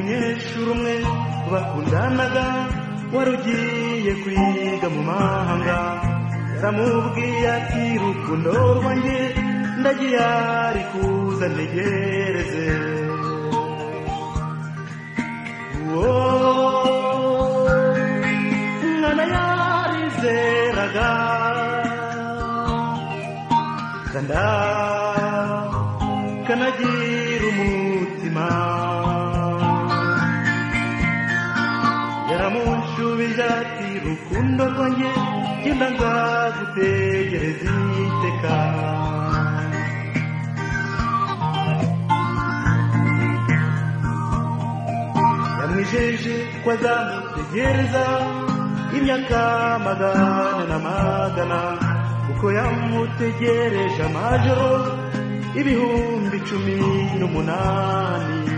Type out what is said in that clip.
umunyeshuri umwe bakundanaga wari ugiye kwiga mu mahanga yaramubwiye ati rukundo rwanjye ndagiye ari kuza ntegereze uwo mwana yarizeraga kanda kanagira umutima yaramunshubije ati rukundo rwanjye genda nzagutegereza iteka yamwijeje ko azamutegereza imyaka magana na magana kuko yamutegereje amajoro ibihumbi cumi n'umunani